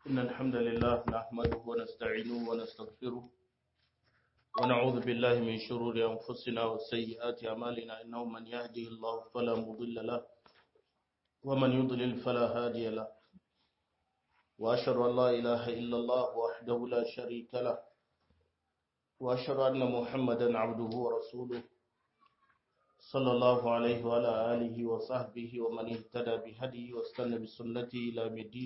إن الحمد لله نحمده ونستعينه ونستغفره ونعوذ بالله من شرور أنفسنا وسيئات أعمالنا إنه من يهده الله فلا مضل له ومن يضلل فلا هادي له وأشهد أن لا إله إلا الله وحده لا شريك له وأشهد أن محمدا عبده ورسوله صلى الله عليه وعلى آله وصحبه ومن اهتدى بهديه واستنى بسنته إلى يوم الدين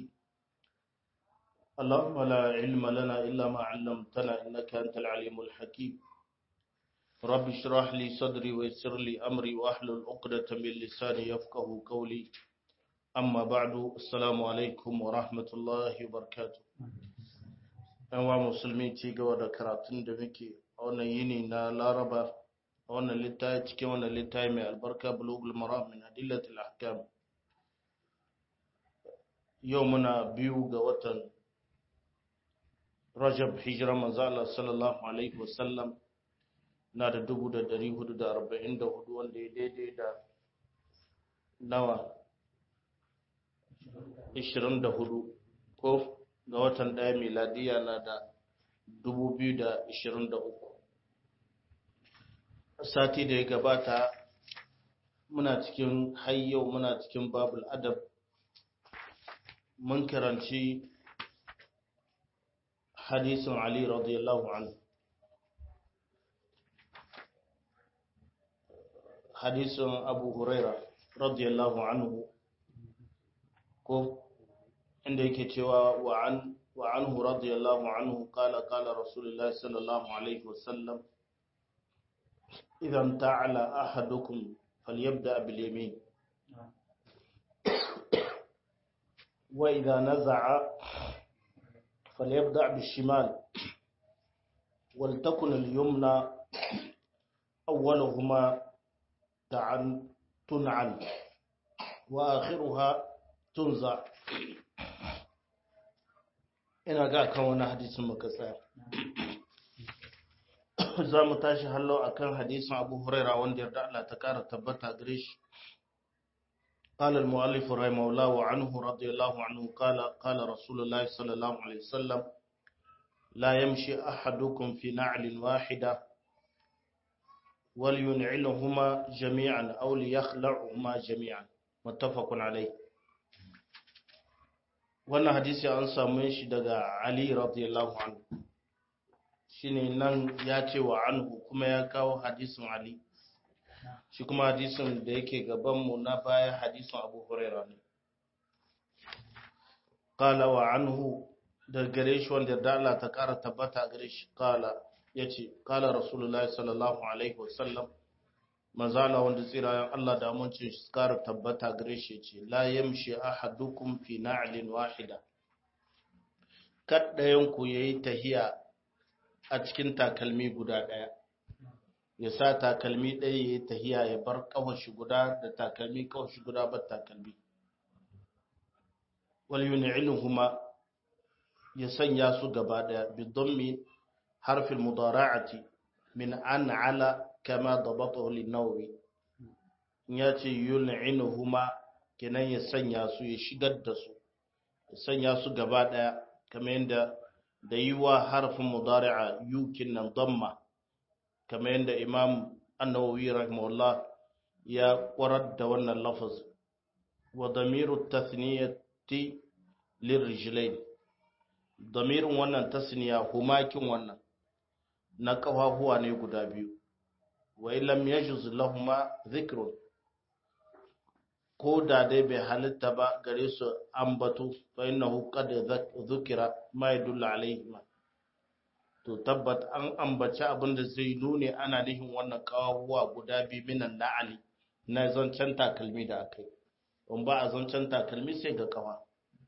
اللهم لا علم لنا إلا ما علمتنا إنك أنت العليم الحكيم رب اشرح لي صدري ويسر لي أمري وأحلل عقدة من لساني يفقه قولي أما بعد السلام عليكم ورحمة الله وبركاته أنواع مسلمين تيجا ودكراتين دمكي أولا يني نا لاربا أولا لتاي تكي وانا لتاي من البركة بلوغ المرام من أدلة الأحكام يومنا بيو وطن Rajab hijira manzala sallallahu alaihi wasallam na da dubu da dari hudu da arba'in da hudu wanda ya daidai da nawa ishirin da hudu ko ga watan ɗaya miladiya na da dubu biyu da ishirin da uku sati da ya gabata muna cikin hayyau muna cikin babul adab mun karanci حديث علي رضي الله عنه حديث أبو هريرة رضي الله عنه كو عندك توا وعن وعنه رضي الله عنه قال قال رسول الله صلى الله عليه وسلم إذا امتعل أحدكم فليبدأ باليمين وإذا نزع فليبدأ بالشمال ولتكن اليمنى أولهما تعن تنعن وآخرها تنزع ina ga kan wani hadisin muka tsaya za mu tashi hallo akan hadisin abu huraira wanda yarda Allah ta kara tabbata gare shi قال المؤلف رحمه الله وعنه رضي الله عنه قال قال رسول الله صلى الله عليه وسلم لا يمشي أحدكم في نعل واحدة ولينعلهما جميعا أو ليخلعهما جميعا متفق عليه wannan hadisi an samu shi daga Ali radiyallahu anhu shine nan ya ce wa anhu kuma ya kawo hadisin Ali shi kuma hadisin da yake gabanmu na baya hadisin abu huraira ne kala wa anhu da gare shi wanda da Allah ta kara tabbata gare shi kala ya ce kala rasulullahi sallallahu alaihi wasallam mazala wanda tsirayen Allah da amincin shi kara tabbata gare shi ce la yamshi ahadukum fi na'lin wahida kaddayan ku yayi tahiya a cikin takalmi guda daya ya sa takalmi ɗaya ya yi tahiya ya bar ƙawashi guda da takalmi ƙawashi guda bar takalmi wal yun'iluhuma ya sanya su gaba ɗaya bidammi harfin mudara'ati min an'ala kama dabatahu lin-nawawi ya ce yun'iluhuma kenan ya sanya su ya shigar da su ya sanya su gaba ɗaya kamar yadda da yi wa harfin mudari'a yukin nan damma kamar yadda imam annawawi rahimahullah ya kwarar da wannan lafaz wa damiru tasniyati lirrijlain damirin wannan tasniya humakin wannan na kafafuwa ne guda biyu wa illam yajuz lahumma dhikrun ko da dai bai halitta ba gare su ambato fa innahu qad dhukira ma yadullu alayhi to tabbat an ambaci abin da zai nune ana nihin wannan kawuwa guda biyu minan na'ali na zancen takalmi da aka yi in ba a zancen takalmi sai ga kawa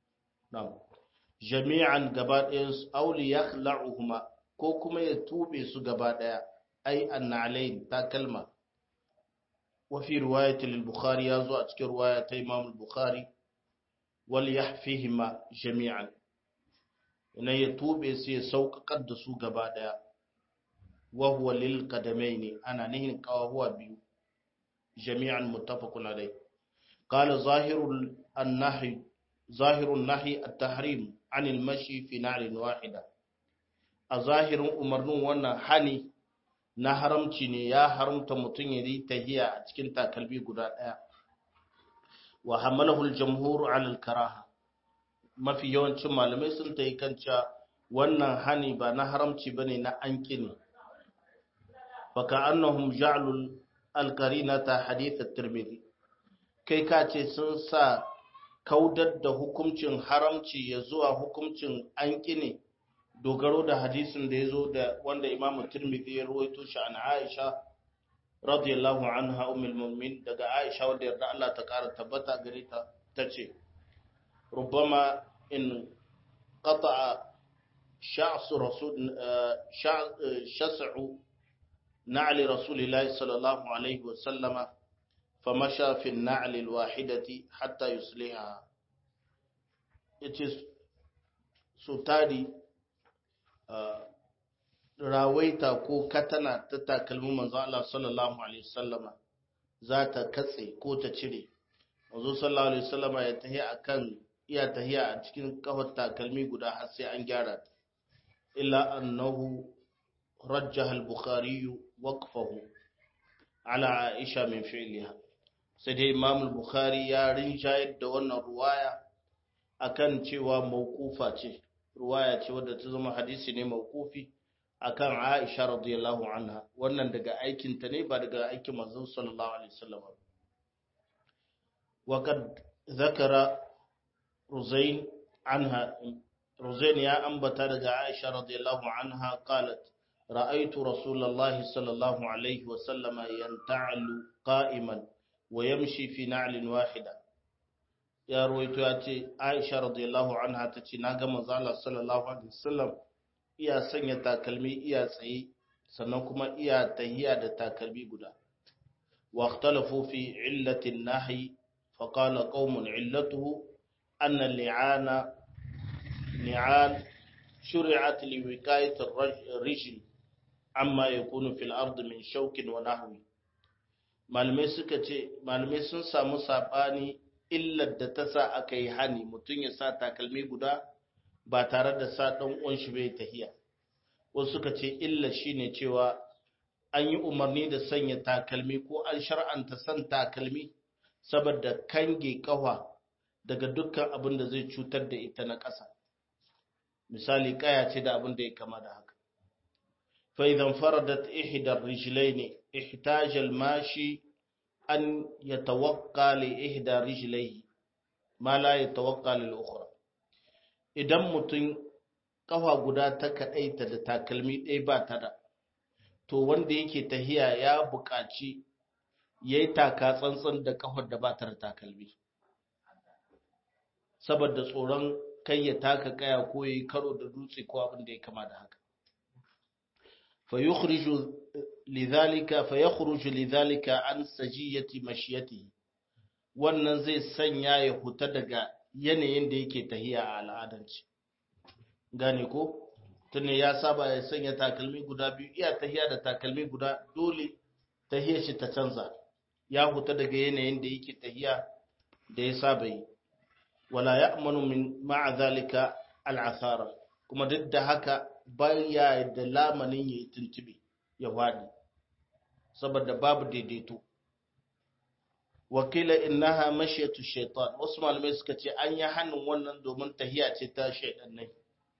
jami'an gaba ɗaya su auli ya la'uhuma ko kuma ya tube su gaba ɗaya ai annalain takalma wafi riwayat al-bukhari ya zo a cikin riwaya ta imam al-bukhari wal yahfihima jami'an ina ya tube su ya sauƙaƙar da su gaba ɗaya wahuwa lil kadamai ne ana nihin ƙawahuwa biyu jami'an muttafaqun alai qala zahirul annahi zahirun nahi at-tahrim anil mashi fi na'lin wahida a zahirin umarnin wannan hani na haramci ne ya haramta mutum ya yi tahiya a cikin takalmi guda ɗaya wa hamalahu al-jamhur ala al-karaha mafi yawancin malamai sun tayi kan cewa wannan hani ba na haramci bane na anki ne fa ka'annahum ja'alul al-qarinata hadith at-tirmidhi kai ka ce sun sa kaudar da hukuncin haramci ya zuwa hukuncin anki ne dogaro da hadisin da ya zo da wanda imamu tirmidhi ya ruwaito shi an aisha radiyallahu anha ummul mu'min daga aisha wanda yarda Allah ta kara tabbata gare ta tace rubbama in qata'a sha'su rasul shas'u na'li rasulillahi sallallahu alaihi wa sallama famasha fi an-na'li al-wahidati hatta yusliha yace so tari rawaita ko katana ta takalmin manzo Allah sallallahu alaihi wasallama za ta katse ko ta cire manzo sallallahu alaihi wasallama ya tahiya akan iya tahiya a cikin kafar takalmi guda har sai an gyara ta illa annahu rajjaha al-bukhari waqfahu ala aisha min fi'liha sai dai imam al-bukhari ya rinjayar da wannan ruwaya akan cewa mawqufa ce ruwaya ce wadda ta zama hadisi ne mawqufi akan Aisha radiyallahu anha wannan daga aikin ta ne ba daga aikin manzon sallallahu alaihi wasallam wa kad zakara Ruzain anha Ruzain ya ambata daga Aisha radiyallahu anha qalat ra'aytu rasulullahi sallallahu alaihi wasallam yanta'alu qa'iman wa yamshi fi na'lin wahida ya ruwaito ya ce aisha radiyallahu anha ta ce na ga manzo Allah sallallahu alaihi wasallam iya sanya takalmi iya tsaye sannan kuma iya tahiya da takalmi guda wa ikhtalafu fi illati an-nahy fa qala qaumun illatuhu anna li'ana li'an shuri'at li wiqayati ar-rijl amma yakunu fil ard min shawkin wa nahwi malamai suka ce malamai sun samu sabani illar da ta sa aka yi hani mutum ya sa takalmi guda ba tare da sa ɗan uwan shi bai tahiya wasu suka ce illar shine cewa an yi umarni da sanya takalmi ko an shar'anta san takalmi saboda kange kawa daga dukkan abin da zai cutar da ita na ƙasa misali kaya ce da abin da ya kama da haka fa idan faradat ihdar rijlaini ihtaja al-mashi an yatawakka li ihda rijlaihi ma la yatawakka lil ukhra idan mutum kafa guda ta kadaita da takalmi ɗaya ba ta da to wanda yake tahiya ya buƙaci yayi taka tsantsan da kafar da ba ta da takalmi saboda tsoron kai ya taka kaya ko yayi karo da dutse ko abin da ya kama da haka fa yukhriju lidhalika fa yakhruju lidhalika an sajiyati mashiyatihi wannan zai sanya ya huta daga yanayin da yake tahiya a al'adance gane ko tunda ya saba ya sanya takalmi guda biyu iya tahiya da takalmi guda dole tahiyar shi ta canza ya huta daga yanayin da yake tahiya da ya saba yi wala ya'manu min ma'a zalika al'athara kuma duk da haka baya da lamanin yayi tuntube ya wadi saboda babu daidaito wakila innaha mashiyatu shaitan wasu malamai suka ce an yi hannun wannan domin tahiya ce ta shaidannai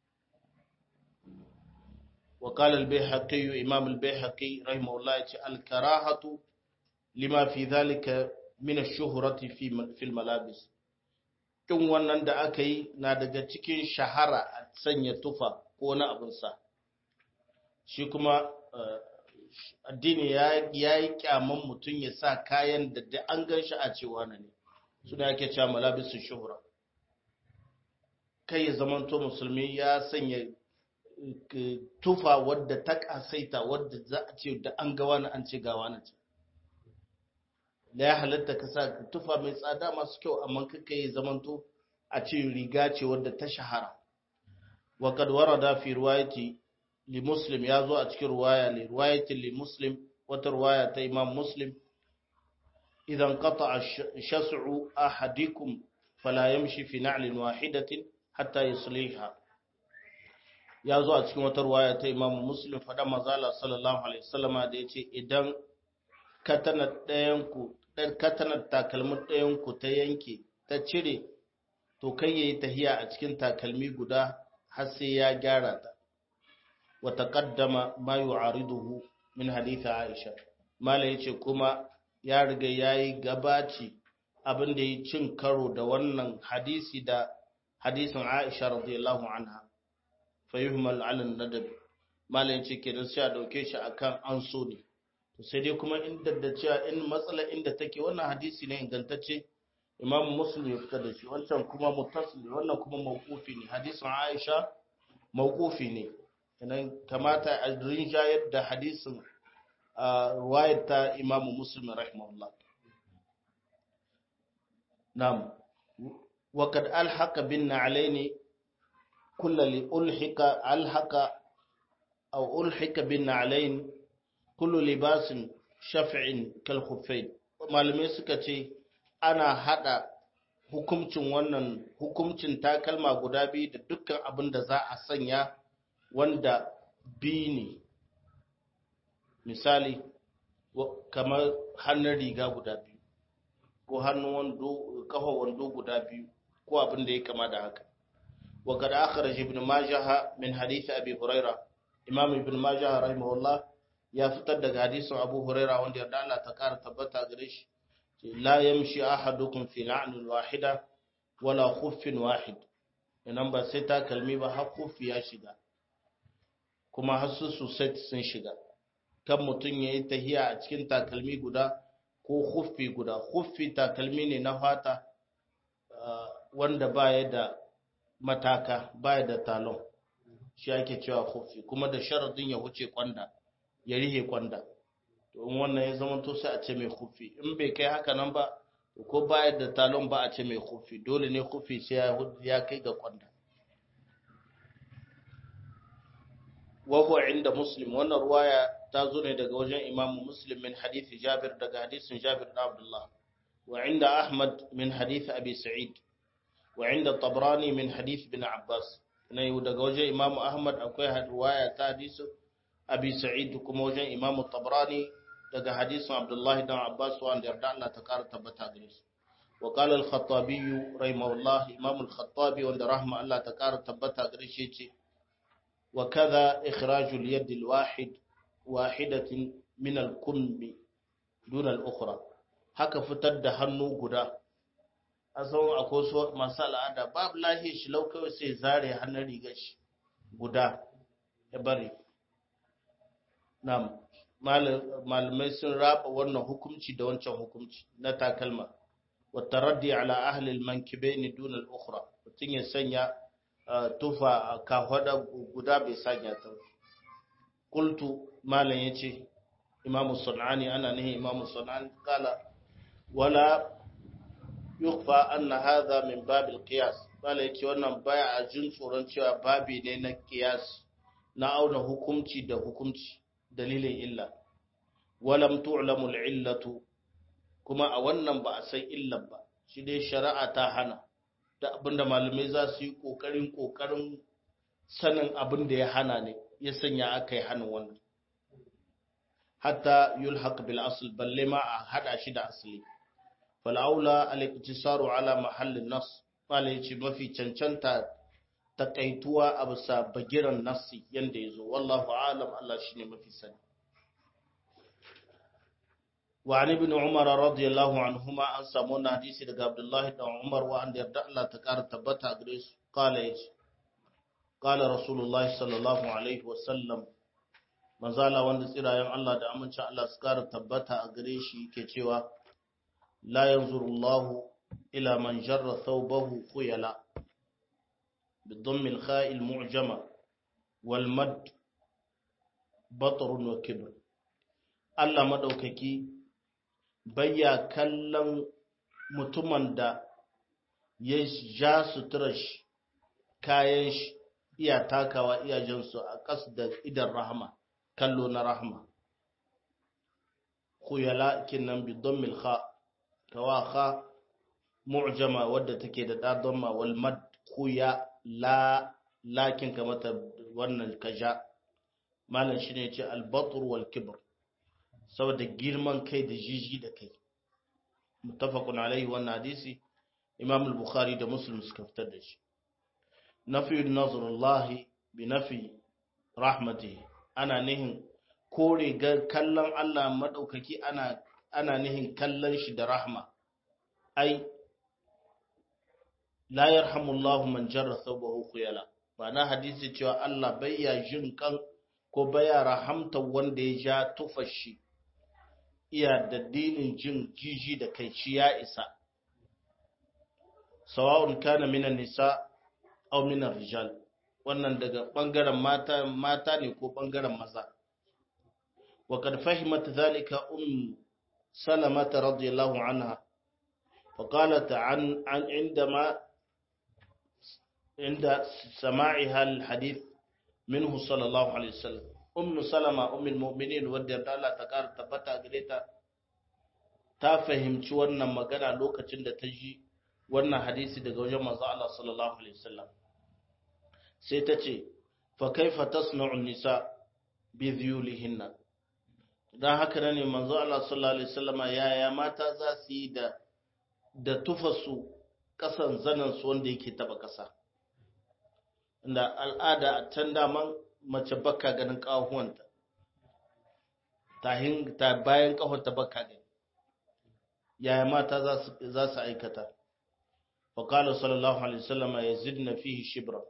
وقال البيهقي إمام البيهقي رحمه الله الكراهة لما في ذلك من الشهرة في في الملابس kin wannan da aka yi na daga cikin shahara a sanya tufa ko na abin sa shi kuma addini ya yi kyaman mutum ya sa kayan da da an gan shi a cewa na ne suna yake cewa malabisu shuhura kai ya zamanto musulmi ya sanya tufa wadda ta kasaita wadda za a ce da an gawa na an ce gawa na ce da ya halatta ka sa tufa mai tsada masu kyau amma kaka yi zamanto a ce riga ce wadda ta shahara wa kad warada fi riwayati li muslim ya zo a cikin ruwaya li riwayati li muslim wata ruwaya ta imam muslim idan qata shas'u ahadikum fala yamshi fi na'lin wahidatin hatta yusliha ya zo a cikin wata ruwaya ta Imam Muslim fada mazala sallallahu alaihi wasallama da yace idan katanar ɗayan ku katanar takalmin ɗayan ku ta yanke ta cire to kai yayi tahiya a cikin takalmi guda har sai ya gyara ta wa taqaddama ma yu'ariduhu min hadith Aisha mala yace kuma ya riga yayi gabaci abin da ya cin karo da wannan hadisi da hadisin Aisha radiyallahu anha fayuhmal ala nadab malam yace kenan sai a dauke shi akan an so ne to sai dai kuma inda da cewa in matsala inda take wannan hadisi ne ingantacce Imam Muslim ya fitar da shi wancan kuma muttasil wannan kuma mawqufi ne hadisin Aisha mawqufi ne kenan kamata a rinja yadda hadisin ruwayar ta Imam Muslim rahimahullah na'am وقد ألحق بالنعلين كل لألحق ألحق أو ألحق بالنعلين كل لباس شفع كالخفين malamai suka ce ana hada hukuncin wannan hukuncin takalma guda biyu da dukkan abin da za a sanya wanda bi ne misali kamar hannun riga guda biyu ko hannun wando kafa wando guda biyu ko abin da ya kama da haka وقد أخرج ابن ماجه من حديث أبي هريرة إمام ابن ماجه رحمه الله يا فتد حديث أبو هريرة وند يرد الله تكار تبتا غريش لا يمشي أحدكم في لعن واحدة ولا خف واحد inan ba sai takalmi ba har kufi ya shiga kuma har su set sun shiga kan mutum ya yi tahiya a cikin takalmi guda ko kufi guda kufi takalmi ne na fata wanda baya da mataka baya da talon shi ake cewa kofi kuma da sharadin ya wuce kwanda ya rihe kwanda to in wannan ya zama to sai a ce mai kofi in bai kai haka nan ba ko baya da talon ba a ce mai kofi dole ne kofi sai ya kai ga kwanda wa huwa inda muslim wannan ruwaya ta zo ne daga wajen imamu muslim min hadisi jabir daga hadisin jabir da abdullah wa inda ahmad min hadisi abi sa'id وعند الطبراني من حديث بن عباس نيو daga wajen Imam Ahmad akwai riwaya ta hadisin Abi Sa'id kuma wajen Imam Tabrani daga hadisin Abdullah ibn Abbas wanda yarda Allah ta kara tabbata gare su wa qala al-Khattabi rahimahullah Imam al-Khattabi wanda rahma Allah ta kara tabbata gare shi ce wa kaza ikhraj al-yad al-wahid wahidatin min al-kummi dun al-ukhra haka fitar da hannu guda a san akwai su masu al'ada babu lahiyar shi lau kawai sai zare hannun rigar shi guda ya bari na malamai sun raba wannan hukumci da wancan hukumci na takalma wata raddi ala ahlil mankibe ni dunal ukhra mutum ya sanya tufa a kahwada guda bai sanya ta kultu malam ya ce imamu sunani ana nihin imamu sunani kala wala yukfa anna hadha min babil qiyas bala yace wannan baya a jin tsoron cewa babi ne na qiyas na auna hukunci da hukunci dalilin illa walam tu'lamu al-illatu kuma a wannan ba a san illan ba shi dai shari'a ta hana da abinda malamai za su yi kokarin kokarin sanin abin da ya hana ne ya sanya aka yi hana wannan hatta yulhaq bil asl balle ma a hada shi da asali fal'aula al-iktisaru ala mahallin nas mala yace mafi cancanta takaituwa a bisa bagiran nassi yanda yazo wallahu alam Allah shine mafi sani wa an ibn umar radiyallahu anhuma an samu na hadisi daga abdullahi da umar wa an yarda Allah ta kara tabbata gare su qala yace qala rasulullahi sallallahu alaihi wa sallam manzala wanda tsirayen Allah da amincin Allah su kara tabbata a gare shi ke cewa لا ينظر الله إلى من جر ثوبه خيلا بالضم الخاء المعجمة والمد بطر وكبر Allah maɗaukaki bayya kallon mutumin da ya ja suturar shi kayan shi iya takawa iyajensu a ƙas da idan rahama kallo na rahama khuyala kinan bidon milha kawaha mu'jama wadda take da dadamma wal mad kuya la lakin kamata wannan kaja malam shine yace al batr wal kibr saboda girman kai da jiji da kai muttafaqun alaihi wannan hadisi imam al-bukhari da muslim suka fitar da shi nafi nazrullahi bi nafi rahmatihi ana nihin kore ga kallon Allah madaukaki ana ana nihin kallon shi da rahma ai la yarhamullahu man jarra thawbahu khuyala ma'ana hadisi cewa Allah bayya jin kan ko baya rahamta wanda ya ja tufashi iya da dinin jin jiji da kai shi ya isa sawa'un kana minan nisa aw minar rijal wannan daga bangaren mata mata ne ko bangaren maza wa kad fahimat zalika um salamah radiyallahu anha فقالت عن عن عندما عند سماعها الحديث منه صلى الله عليه وسلم أم سلمة أم المؤمنين ودي الله تقال تبتا قريتا ta fahimci wannan magana lokacin da ta ji wannan hadisi daga wajen manzo Allah sallallahu alaihi wasallam sai ta ce fa kaifa tasna'u nisa bi dhuyulihinna dan haka ne manzo Allah sallallahu alaihi wasallama yaya mata za su yi da da tufasu kasan zanen su wanda yake taba kasa inda al'ada a can daman mace bakka ganin kahuwanta tahin ta bayan kahonta bakka gani yaya mata za su aikata faƙalar sallallahu alaihi wasallama ya zidna fihi shibra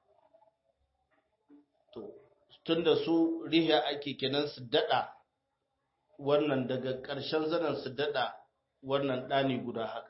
to tunda su riya ake kenan su dada wannan daga ƙarshen zanen su dada wannan ɗani guda haka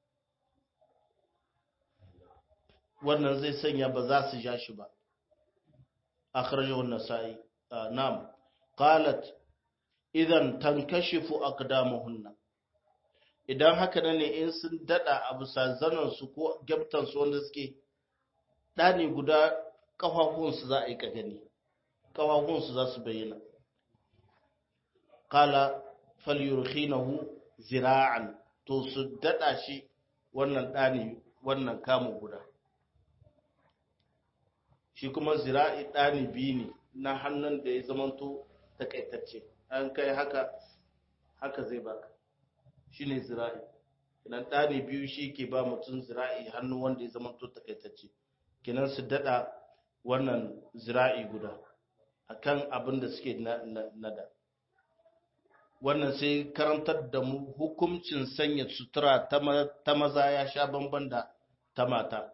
wannan zai sanya ba za su ja shi ba akhrajahu an-nasa'i nam qalat idan tankashifu aqdamuhunna idan haka ne in sun dada a bisa zanen su ko gyamtan su wanda suke ɗani guda kafafun su za a yi ka gani kafafun su za su bayyana qala falyurkhinahu zira'an to su dada shi wannan ɗani wannan kamu guda shi kuma zira'i ɗani biyu ne na hannun da ya zamanto takaitacce an kai haka haka zai baka shi ne zira'i kinan ɗani biyu shi ke ba mutum zira'i hannu wanda ya zamanto takaitacce kinan su daɗa wannan zira'i guda akan abin da suke nada wannan sai karantar da mu hukuncin sanya sutura ta maza ya sha bamban da ta mata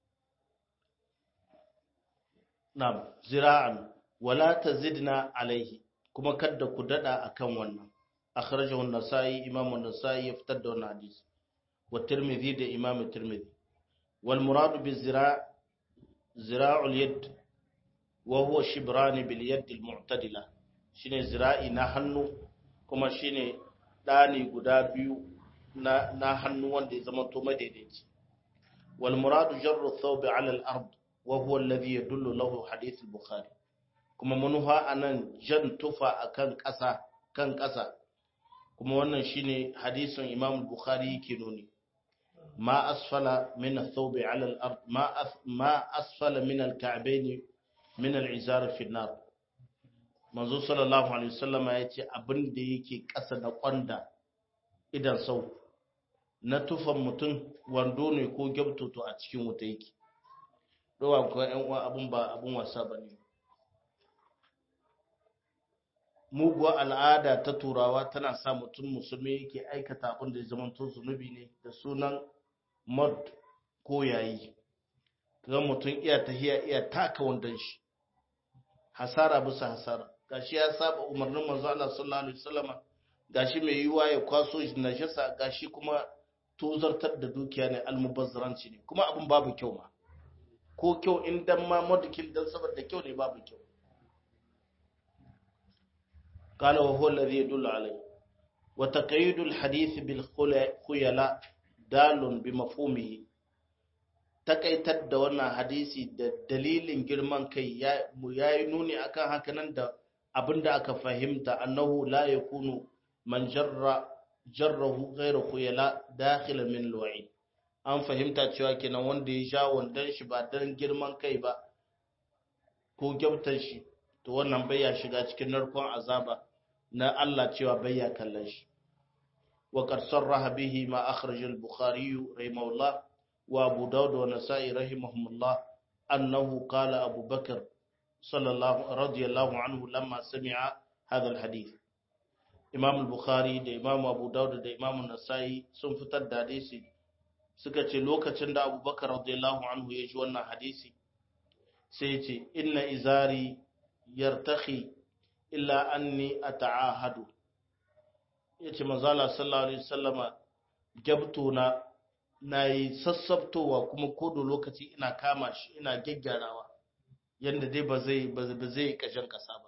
Na'am, zira'an, wala ta zidna alaihi, kuma kadda ku daɗa a kan wannan. Akhrajahu an-Nasa'i, Imam an-Nasa'i ya fitar da wannan hadisi. Wa Tirmidhi da Imam Tirmidhi. Wal muradu bi zira' zira'ul yad wa huwa shibrani bil yad al-mu'tadila. Shine zira'i na hannu kuma shine dani guda biyu na na hannu wanda ya zama to madaidaici. Wal muradu jarru thawbi 'ala al-ard وهو الذي يدل له حديث البخاري kuma manufa anan jan tufa akan ƙasa kan ƙasa kuma wannan shine hadisin Imam Bukhari yake nuni ma asfala min ath-thawbi 'ala al-ard ma ma asfala min al-ka'bayn min al-izar fi an-nar manzo sallallahu alaihi wasallama yace abin da yake ƙasa da kwanda idan sau na tufan mutum wando ne ko gyabtoto a cikin wuta yake ɗowa kuwa ‘yan uwa abin ba abin wasa ba ne. Muguwa al'ada ta turawa tana sa mutum musulmi yake aikata abin da ya zama to zunubi ne da sunan mod ko yayi. Ga mutum iya tahiya iya taka wandon shi, hasara bisa hasara. Gashi ya saba umarnin manzo Allah sallallahu alaihi wasallama gashi mai yiwa ya kwaso najasa gashi kuma tozartar da dukiya ne almubazzaranci ne kuma abin babu kyau ma. ko kyau in dan ma modikin dan saboda kyau ne babu kyau قال وهو الذي يدل عليه وتقييد الحديث بالخيلاء دال بمفهومه takaitar da wannan hadisi da dalilin girman kai ya yi nuni akan hakanan da abinda aka fahimta annahu la yakunu man jarra jarrahu ghayra khuyala dakhila min alwa'id an fahimta cewa kenan wanda ya sha wandon shi ba don girman kai ba ko gyautar shi to wannan bai ya shiga cikin narkon azaba na Allah cewa bai ya kallon shi wa qad sarraha bihi ma akhraj al-bukhari rahimahullah wa abu daud wa nasa'i rahimahumullah annahu qala abu bakr sallallahu radiyallahu anhu lamma sami'a hadha al-hadith imam al-bukhari da imam abu daud da imam nasa'i sun fitar da hadisi suka ce lokacin da abubakar radiyallahu anhu ya ji wannan hadisi sai ya ce inna izari yartakhi illa anni ata'ahadu yace manzala sallallahu alaihi wasallama gabtona nayi sassabtowa kuma kodo lokaci ina kama shi ina gyaggyarawa yanda dai ba zai ba zai kashin kasa ba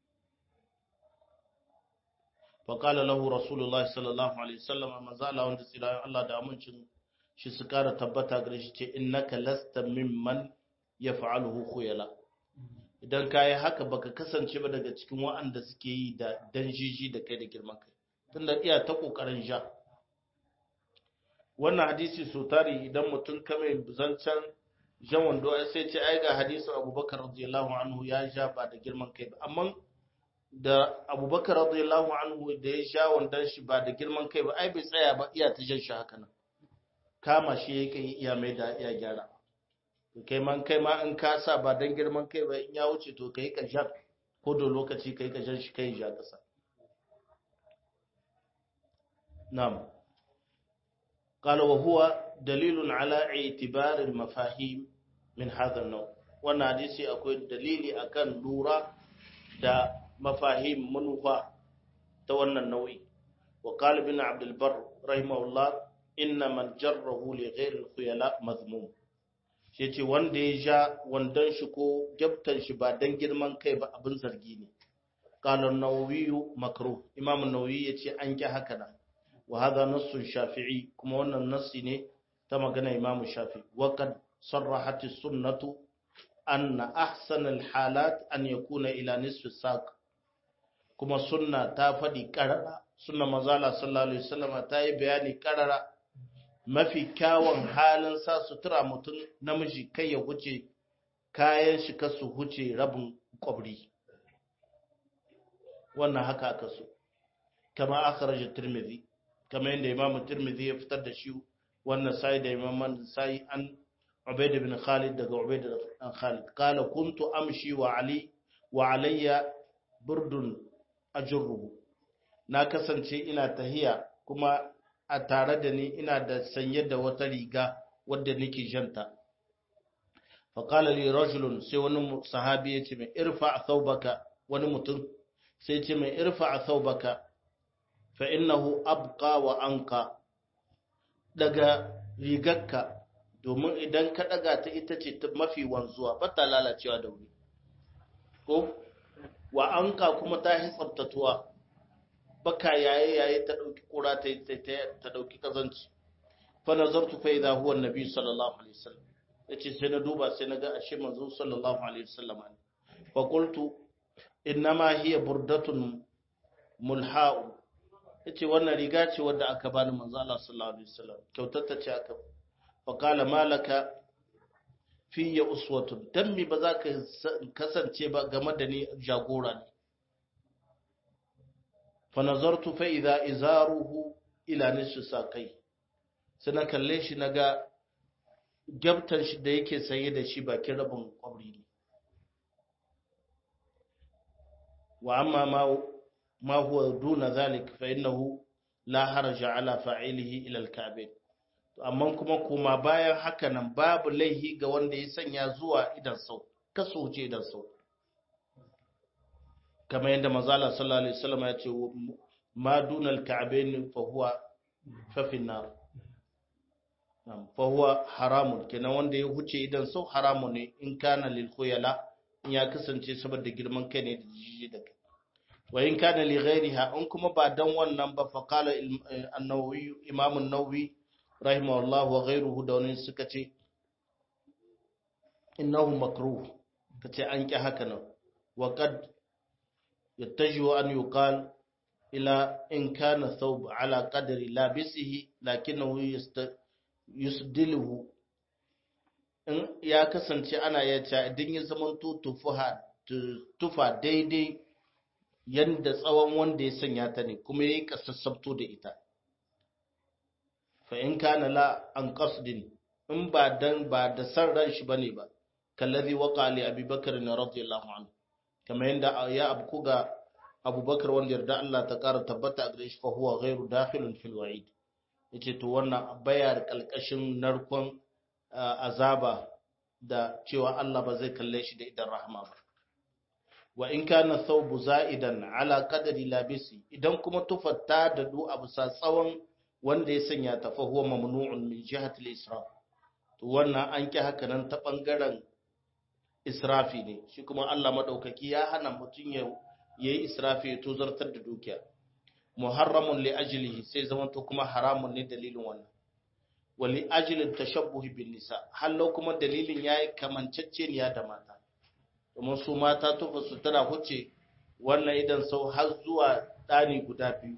fa qala lahu rasulullahi sallallahu alaihi wasallama manzala wanda tsira Allah da amincin shi su kara tabbata gare shi ce innaka lasta mimman yaf'aluhu khuyala idan ka yi haka baka kasance ba daga cikin wa'anda suke yi da danjiji da kai da girman kai tunda iya ta kokarin ja wannan hadisi so tari idan mutum kame zancen jan wando sai ce ai ga hadisin abubakar radiyallahu anhu ya ja ba da girman kai ba amma da abubakar radiyallahu anhu da ya sha wandon shi ba da girman kai ba ai bai tsaya ba iya ta jan shi haka nan kama shi ya kai iya mai da iya gyara kai man kai ma in ka sa ba dan girman kai ba in ya wuce to kai ka ja ko da lokaci kai ka jan shi kai ja kasa na'am qala wa huwa dalilun ala i'tibar al mafahim min hadha an wannan hadisi akwai dalili akan lura da mafahim manufa ta wannan nau'i wa qala ibn abd al bar rahimahullah inna man jarrahu li ghayr al khuyala mazmum shi ce wanda ya ja wandon shi ko gyabtan shi ba don girman kai ba abin zargi ne kalar nawawiyu makaro imam nawawi ya ce an ƙi haka na wa haza nassun shafi'i kuma wannan nassi ne ta magana imam shafi waƙad sarrahati sunnatu anna ahsanal halat an yakuna ila nisfi saq kuma sunna ta faɗi ƙarara sunna mazala sallallahu alaihi wasallam ta yi bayani ƙarara mafi kyawun halin sa sutura mutum namiji kai ya huce kayan shi ka su huce rabin kwabri wannan haka aka so kama aka rage turmizi kama yadda imamu turmizi ya fitar da shi wannan sai da imaman sai an ubaida bin khalid daga ubaida bin khalid kala kuntu amshi wa ali wa alayya burdun ajruhu na kasance ina tahiya kuma a tare da ni ina da sanye da wata riga wadda nake janta faƙala li rajulun sai wani sahabi ya ce mai irfa a saubaka wani mutum sai ce mai irfa a saubaka fa innahu abqa wa anka daga rigarka domin idan ka daga ta ita ce mafi wanzuwa ba ta lalacewa da wuri ko wa anka kuma ta yi tsabtatuwa baka yaye yaye ta dauki kura ta ta dauki kazanci fa nazartu fa idha huwa annabi sallallahu alaihi wasallam yace sai na duba sai na ga ashe manzo sallallahu alaihi wasallam ne fa qultu innama hiya burdatun mulha'u yace wannan riga ce wadda aka bani manzo Allah sallallahu alaihi wasallam kyautar ta ce aka fa qala malaka fi ya uswatun dan mi ba za ka kasance ba game da ni jagora ne فنظرت فإذا إزاره إلى نصف ساقي sai kalle shi na ga gyabtar shi da yake saye da shi bakin rabin kwabri ne wa amma ma huwa duna zalik fa innahu la haraja ala fa'ilihi ila al-ka'bin to amma kuma kuma bayan haka nan babu laihi ga wanda ya sanya zuwa idan sau kaso ce idan sau kamar yadda mazala sallallahu alaihi wasallam ya ce ma dunal ka'bayn fa huwa fa fi nar fa huwa haramun kenan wanda ya huce idan sau haramun ne in kana lil khuyala in ya kasance saboda girman kai ne da jiji da kai wa in kana li ghairiha in kuma ba dan wannan ba fa qala an-nawawi imam an-nawawi rahimahullah wa ghairuhu da wani suka ce innahu makruh kace an ki haka nan wa qad يتجه أن يقال إلى إن كان ثوب على قدر لابسه لكنه يست yusdiluhu in ya kasance ana iya cewa idan ya zama tufa daidai yadda tsawon wanda ya sanya ta ne kuma ya yi kasassabto da ita fa in kana la an qasdin in ba dan ba da san ran shi bane ba kallazi waqa li abubakar na radiyallahu anhu kamar yadda ya abku ga abubakar wanda yarda Allah ta kara tabbata a gare shi fa huwa ghairu dakhilun fil wa'id yace to wannan baya da kalkashin narkon azaba da cewa Allah ba zai kalle shi da idan rahama ba wa in kana thawbu za'idan ala qadri labisi idan kuma tufatta da du abu sa tsawon wanda ya sanya ta fa huwa mamnu'un min jihati al-israf to wannan an ki haka nan ta bangaren israfi ne shi kuma Allah madaukaki ya hana mutun ya yayi israfi ya tozartar da dukiya muharramun li ajlihi sai zaman to kuma haramun ne dalilin wannan wali ajilin tashabbuhi bin nisa hallo kuma dalilin yayi kamanceceniya da mata domin su mata tufa su tana huce wannan idan sau har zuwa ɗani guda biyu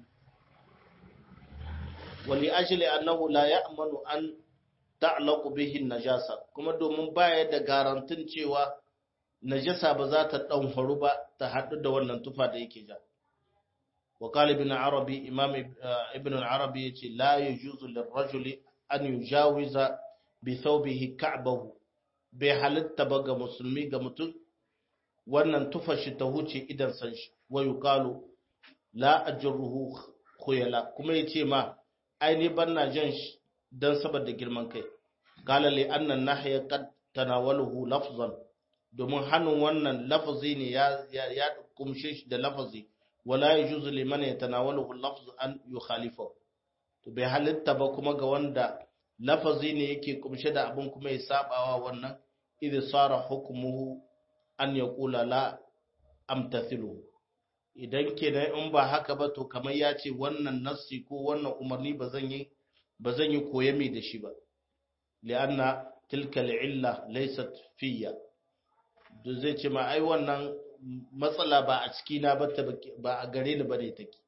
wali ajili annahu la ya'manu an ta'laqu bihi najasa kuma domin baya da garantin cewa najasa ba za ta dan faru ba ta haɗu da wannan tufa da yake ja wa qala ibn arabi imam ibn al-arabi yace la yajuzu lirrajuli an yujawiza bi thawbihi ka'bahu bai halitta ba ga musulmi ga mutum wannan tufar shi ta huce idan san shi wa yuqalu la ajruhu khuyala kuma yace ma ai ni banna jan shi dan saboda girman kai qala li anna nahya qad tanawaluhu lafzan domin hannun wannan lafazi ne ya ya kumshe shi da lafazi wala yajuzu liman yatanawaluhu lafz an yukhalifahu to bai halitta ba kuma ga wanda lafazi ne yake kumshe da abin kuma ya sabawa wannan idh sara hukmuhu an yaqula la amtathilu idan kenan in ba haka ba to kamar ya ce wannan nassi ko wannan umarni ba zan yi ba zan yi koyami da shi ba li'anna tilka al'illa laysat fiyya da zai ce ma ai wannan matsala ba a ciki na ba ba a gare ni bane take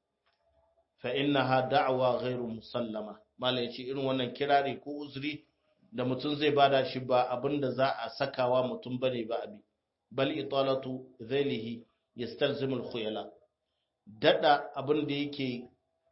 fa innaha da'wa ghairu musallama mala yace irin wannan kirari ko uzuri da mutum zai bada shi ba abinda za a sakawa mutum bane ba abi bal italatu zailihi yastalzimu al-khuyala dada abinda yake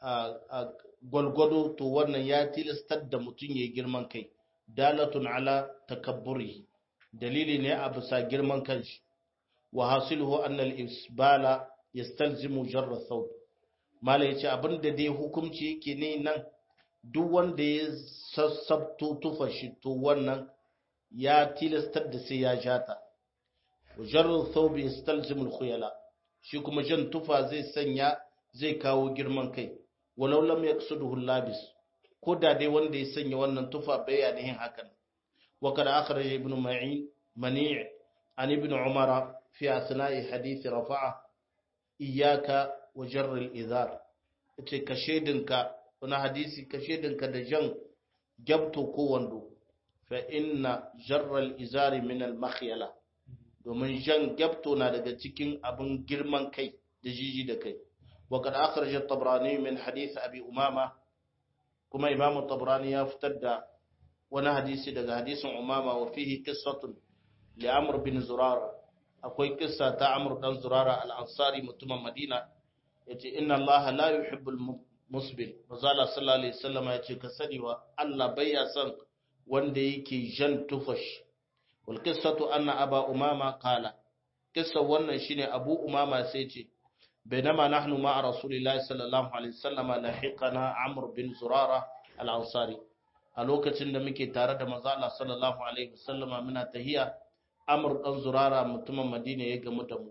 gwalgwado to wannan ya tilastar da mutum yayi girman kai dalatun ala takabburi dalili ne a bisa girman kanshi wa hasiluhu anna al-isbala yastalzimu jarra thawb mala ya ce abinda dai hukumci yake ne nan duk wanda ya sassabto tufa shi to wannan ya tilastar da sai ya jata wajarar thawbi yastalzimul khuyala shi kuma jan tufa zai sanya zai kawo girman kai walau lam yaqsuduhu labis ko da dai wanda ya sanya wannan tufa bai ya yin hakan wa kada akhraj ibn ma'in mani' an ibn umara fi asna'i hadith rafa'a iyyaka wa jarril izar ce ka shedinka wani hadisi ka shedinka da jan gyabto ko wando fa inna jarral izari min al makhyala domin jan gyabto na daga cikin abin girman kai da jiji da kai wa kad akhraj at-tabrani min hadith abi umama kuma imam at-tabrani ya fitar da wani hadisi daga hadisin umama wa fihi qissatun li amr bin zurara akwai kissa ta amr dan zurara al-ansari mutumin madina yace inna allaha la yuhibbul musbil mazala sallallahu alaihi wasallam yace ka sani wa Allah baya son wanda yake jan tufash wal qissatu anna aba umama qala kissa wannan shine abu umama sai yace bainama nahnu ma'a rasulillahi sallallahu alaihi wasallam lahiqana amr bin zurara al-ansari a lokacin da muke tare da manzo Allah sallallahu alaihi wasallam muna tahiya amr dan zurara mutumin madina ya gamu da mu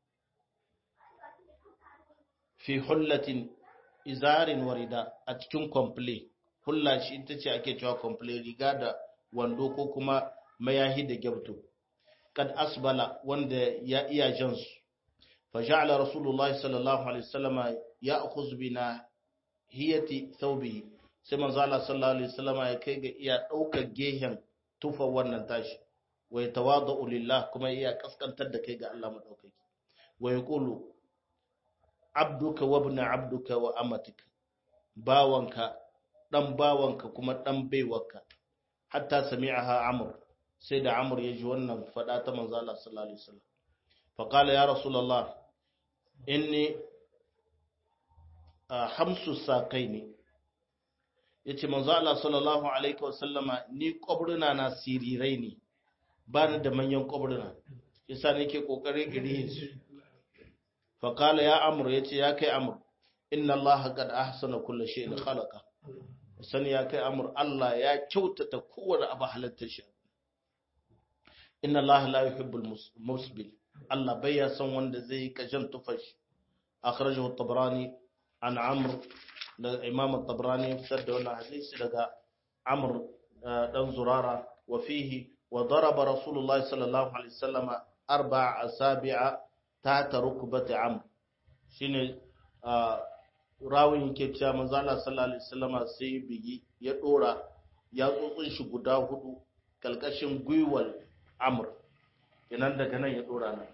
fi hullatin izarin warida a cikin komple hulla shi ita ce ake cewa komple riga da wando ko kuma mayahi da gyabto kad asbala wanda ya iya jansu fa ja'ala rasulullahi sallallahu alaihi wasallama ya'khuz bina hiyati thawbihi sai manzo Allah sallallahu alaihi wasallama ya kai ga iya daukar gehen tufa wannan tashi wa yatawadu lillah kuma iya kaskantar da kai ga Allah madaukaki wa yaqulu abduka wa ibn abduka wa amatika bawanka dan bawanka kuma dan baiwarka hatta sami'aha amr sai da amr ya ji wannan fada ta manzo Allah sallallahu alaihi wasallam fa qala ya rasulullah inni hamsu saqaini yace manzo Allah sallallahu alaihi wasallama ni kwabruna na sirirai ne ba ni da manyan kwabruna yasa nake kokarin iri su fa qala ya amr yace ya kai amr inna Allah qad ahsana kulli shay'in khalaqa sani ya kai amur Allah ya kyautata kowane abu halittar shi inna Allah la yuhibbul musbil Allah bai ya san wanda zai yi kajan tufashi akhrajahu at-tabrani an amr da imam at-tabrani ya fitar da wannan hadisi daga amr dan zurara wa fihi wa daraba rasulullahi sallallahu alaihi wasallam arba'a asabi'a ta rukbati amr shine rawin yake cewa manzo Allah sallallahu alaihi wasallama sai bigi ya dora ya tsotsin shi guda hudu kalkashin gwiwal amr kenan daga nan ya dora nan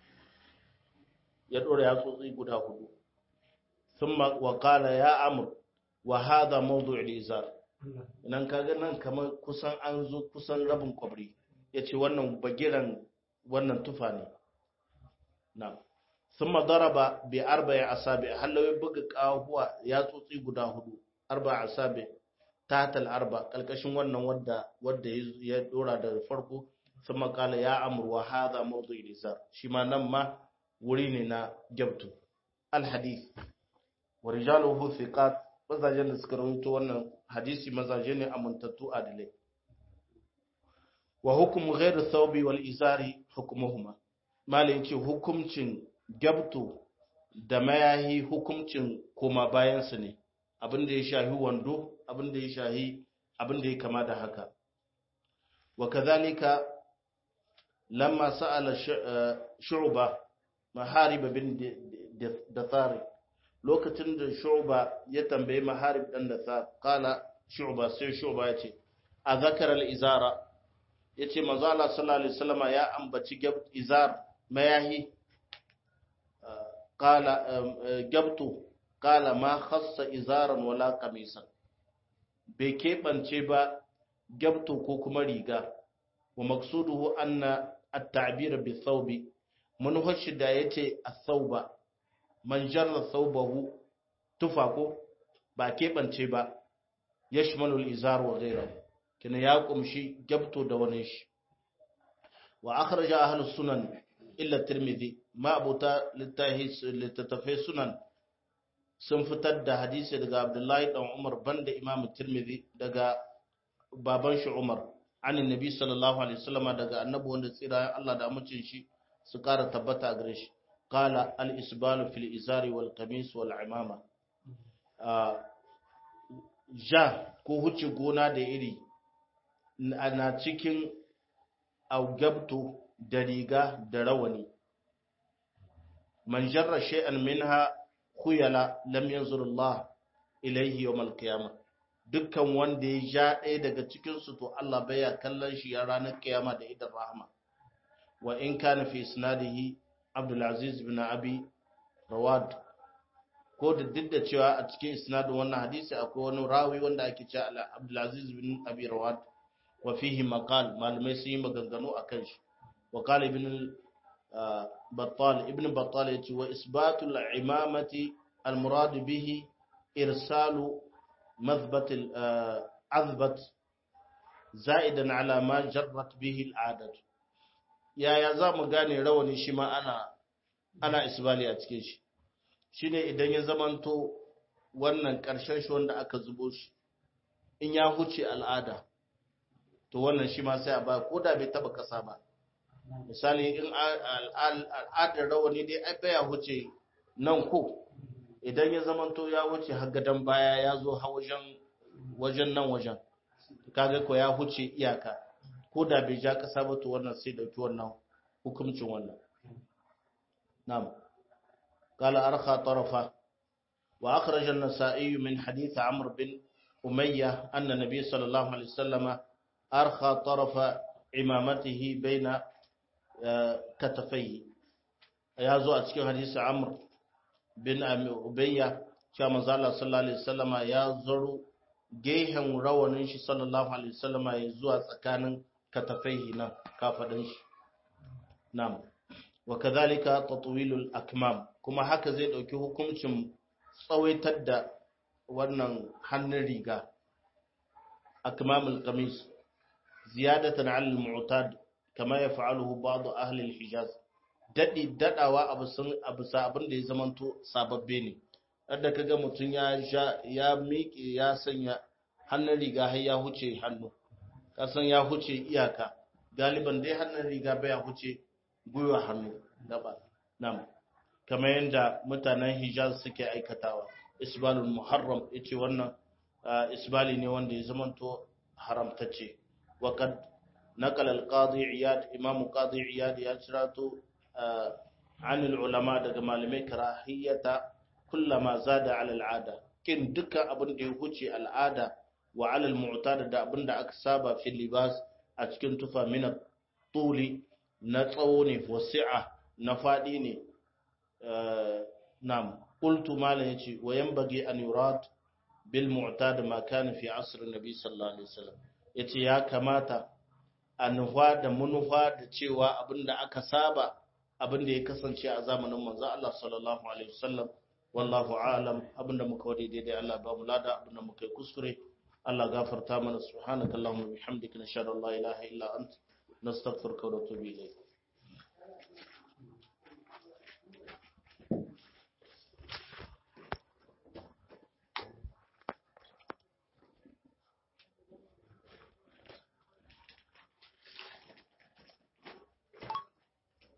ya dora ya tsotsi guda hudu thumma wa qala ya amr wa hadha mawdu' al-izar idan kaga nan kamar kusan an zo kusan rabin kwabri yace wannan bagiran wannan tufa ne na'am ثم ضرب بأربع أصابع هل لو يبقى قاهوة يا توتي غدا هدو أربع أصابع تحت الأربع كالكشن wannan wadda wadda ya dora da farko ثم قال يا أمر وهذا موضوع الإزار shi ma nan ma wuri ne na jabtu alhadith wa rijaluhu thiqat mazajen da suka rawaito wannan hadisi mazaje ne amintattu adilai wa hukmu ghairu thawbi wal izari hukmuhuma malin ce hukumcin gabto da mayahi hukuncin koma bayansu ne abin da ya shahi wando abin da ya shahi abin da ya kama da haka wa kazalika lamma sa'ala shu'ba maharib bin dathari lokacin da shu'ba ya tambaye maharib dan dathar kala shu'ba sai shu'ba yace a zakara al-izara yace manzo Allah sallallahu alaihi wasallama ya ambaci izar mayahi قال جبت قال ما خص إزارا ولا قميصا bai keɓance ba gabto ko kuma riga wa maksuduhu anna at-ta'bir bi thawbi mun shi da yace as-thawba man jarra thawbahu tufa ko ba keɓance ba yashmalu al-izar wa ghayruhu kina ya kumshi gabto da wani shi wa akhraja ahlus sunan illa tirmidhi ma'abuta littattafai sunan sun fitar da hadisi daga abdullahi dan umar banda imam tirmidhi daga baban shi umar an nabi sallallahu alaihi wasallama daga annabi wanda tsira Allah da amincin shi su kara tabbata a gare shi qala al isbalu fil izari wal qamis wal imama ja ko huce gona da iri na cikin augabto da riga da rawani man jarra shay'an minha khuyala lam yanzur Allah ilayhi yawm al-qiyamah dukkan wanda ya ja ɗaya daga cikin su to Allah baya kallon shi a ranar kiyama da idan rahama wa in kana fi isnadihi Abdul Aziz bin Abi Rawad ko da duk da cewa a cikin isnadin wannan hadisi akwai wani rawi wanda ake cewa Abdul Aziz bin Abi Rawad wa fihi maqal malamai sun yi maganganu akan shi wa qala ibn بطال ابن بطال يتي وإثبات العمامة المراد به إرسال مثبت عذبة زائدا على ما جرت به العادة يا يا زام gane rawani shi ma ana ana isbali a cikin shi shine idan ya zamanto wannan karshen shi wanda aka zubo shi in ya huce al'ada to wannan shi ma sai a ba ko da bai taba kasa ba misali in al'adar rawani dai ai baya wuce nan ko idan ya zamanto ya wuce haggadan baya ya zo ha wajen wajen nan wajen kaga ko ya huce iyaka ko da bai ja kasa ba to wannan sai dauki wannan hukuncin wannan na'am قال أرخى طرفه وأخرج النسائي من حديث عمرو بن أمية أن النبي صلى الله عليه وسلم أرخى طرف عمامته بين كتفيه ya zo a cikin hadisi amr bin ubayya cewa manzo Allah sallallahu alaihi wasallama ya zaro gehen rawanin shi sallallahu alaihi wasallama ya zuwa tsakanin katafaihi nan kafadin shi na'am wa kadhalika tatwilul akmam kuma haka zai dauki hukuncin tsawaitar da wannan hannun riga akmamul qamis ziyadatan 'ala al-mu'tad kama yaf'aluhu ba'd ahli al-hijaz dadi dadawa abu sun abu sabin da ya zamanto sababbe ne yadda kaga mutun ya ya miƙe ya sanya hannun riga har ya huce hannu kasan ya huce iyaka galiban dai hannun riga baya huce gwiwa hannu gaba nam kamar yadda mutanen hijaz suke aikatawa isbalul muharram yace wannan isbali ne wanda ya zamanto haramtacce wa kad نقل القاضي عياد امام قاضي عياد ya cirato عن العلماء daga malamai karahiyata kullama zada ala al'ada kin duka abin da ya huce al'ada wa ala al-mu'tada da abin da aka saba fi libas a cikin tufa min tuli na tsawo ne wasi'a na fadi ne nam qultu malan yace wa yanbaghi an yurad bil mu'tada ma kana fi asr an-nabi sallallahu alaihi wasallam yace ya kamata a nufa da manufa da cewa abinda aka saba abinda ya kasance a zamanin manzo Allah sallallahu alaihi wasallam wallahu a'lam abinda muka wade daidai Allah ba mu lada abinda muka yi kuskure Allah gafarta mana subhanakallahumma bihamdika nashhadu an la ilaha illa anta nastaghfiruka wa natubu ilayk